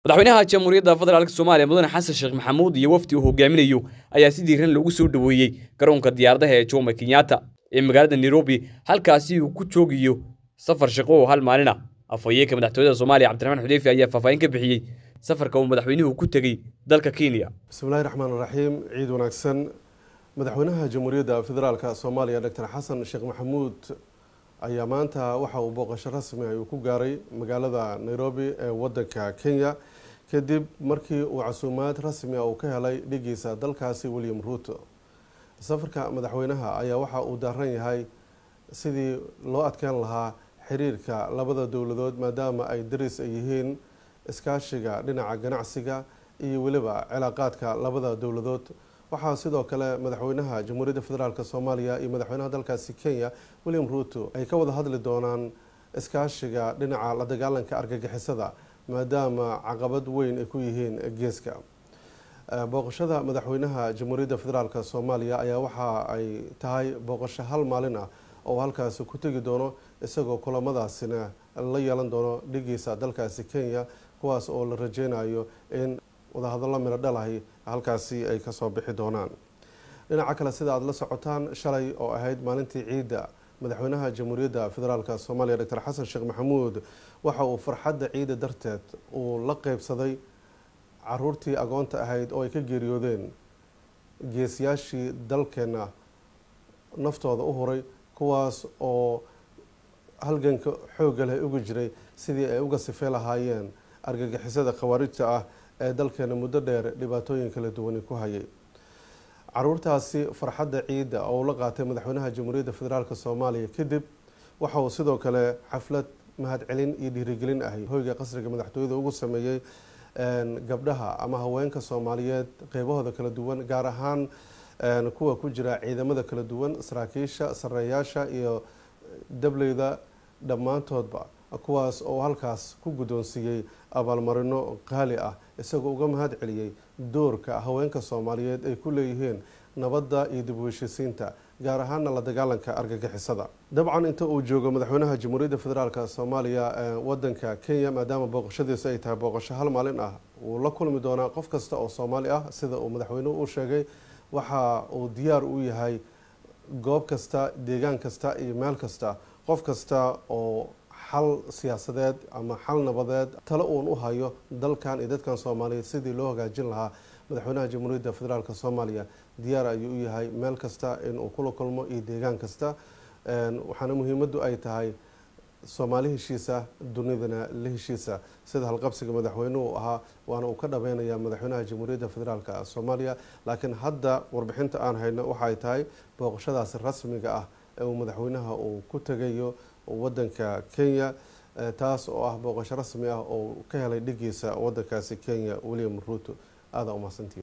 madaxweynaha jamhuuriyadda federaalk soomaaliya mudane xasan sheekh maxamuud iyo wafdi uu hogaaminayo ayaa si diiran loogu soo dhoweeyey garoonka diyaaradaha ee jomo kenyatta ee magaalada nairobi halkaasi uu ku joogayo safar shaqo oo hal maalin ah afhayeenka madaxtooyada soomaaliya cabdiraxmaan xudeyfi ayaa faahfaahin ka bixiyey safarka uu madaxweynuhu ku tegey dalka kenya bismillahi raxmaan raxiim ciid wanaagsan madaxweynaha jamhuuriyadda federaalk soomaaliya doctor xasan sheekh maxamuud ayaa maanta waxa uu booqasho rasmi ah uu ku gaaray magaalada nairobi ee wadanka kenya kadib markii uu casuumaad rasmi ah uu ka helay dhigiisa dalkaasi william ruuto safarka madaxweynaha ayaa waxa uu daaran yahay sidii loo adkeyn lahaa xiriirka labada dowladood maadaama ay daris ay yihiin iskaashiga dhinaca ganacsiga iyo weliba cilaaqaadka labada dowladood waxaa sidoo kale madaxweynaha jamhuuriyadda federaalk soomaaliya iyo madaxweynaha dalkaasi kenya william ruuto ay ka wada hadli doonaan iskaashiga dhinaca la dagaalanka argagixisada maadaama caqabad weyn ay ku yihiin geeska booqashada madaxweynaha jamhuuriyadda federaalk soomaaliya ayaa waxa ay tahay booqasho hal maalin ah oo halkaasi ku tegi doono isagoo kulamadaasina la yeelan doono dhigiisa dalkaasi kenya kuwaas oo la rajeynayo in wadahadallo miro dhalahi halkaasi ay kasoo bixi doonaan dhinaca kale sida aada la socotaan shalay oo ahayd maalintii ciidda madaxweynaha jamhuuriyadda federaalk soomaaliya doctor xasan sheekh maxamuud waxa uu farxadda ciidda darteed uu la qeybsaday caruurtii agoonta ahayd oo ay ka geeriyoodeen geesiyaashii dalkeena naftooda u huray kuwaas oo halganka xoogga leh uga jiray sidii ay uga sifey lahaayeen argagixisada khawaarijta ah ee dalkeena muddo dheer dhibaatooyin kala duwani ku hayay caruurtaasi farxadda ciidda oo la qaatay madaxweynaha jamhuuriyadda federaalk soomaaliya kadib waxa uu sidoo kale xaflad mahadcelin iyo dhiirigelin ahay hoyga qasriga madaxtooyada ugu sameeyey gabdhaha ama haweenka soomaaliyeed qeybahooda kala duwan gaar ahaan kuwa ku jira ciidamada kala duwan saraakiisha sareeyaasha iyo dableyda dhammaantoodba kuwaas oo halkaas ku guddoonsiiyey abaalmarino qaali ah isagoo uga mahad celiyey doorka haweenka soomaaliyeed ay ku leeyihiin nabadda iyo dib u heshisiinta gaar ahaana la dagaalanka argagixisada dabcan inta uu joogo madaxweynaha jamhuuriyadda federaalk soomaaliya wadanka kenya maadaama booqashadiisu ay tahay booqasho hal maalin ah wuu la kulmi doonaa qof kasta oo soomaali ah sida uu madaxweynuhu u sheegay waxa uu diyaar u yahay goob kasta deegaan kasta iyo meel kasta qof kasta oo xal siyaasadeed ama xal nabadeed talo uun u hayo dalkan iyo dadkan soomaaliyeed sidii loo hagaajin lahaa madaxweynaha jamhuuriyadda federaalk soomaaliya diyaar ayuu u yahay meel kasta inuu kula kulmo iyo deegaan kasta waxaana muhiimaddu ay tahay soomaali heshiisa dunidana la heshiisa sida halqabsiga madaxweynuhu ahaa waana uu ka dhabeynaya madaxweynaha jamhuuriyadda federaalk soomaaliya laakiin hadda warbixinta aan hayno waxaay tahay booqashadaasi rasmiga ah ee uu madaxweynaha uu ku tegayo wadanka kenya taas oo ah booqasho rasmi ah oo ka helay dhigiisa wadankaasi kenya william ruuto aada umahadsantii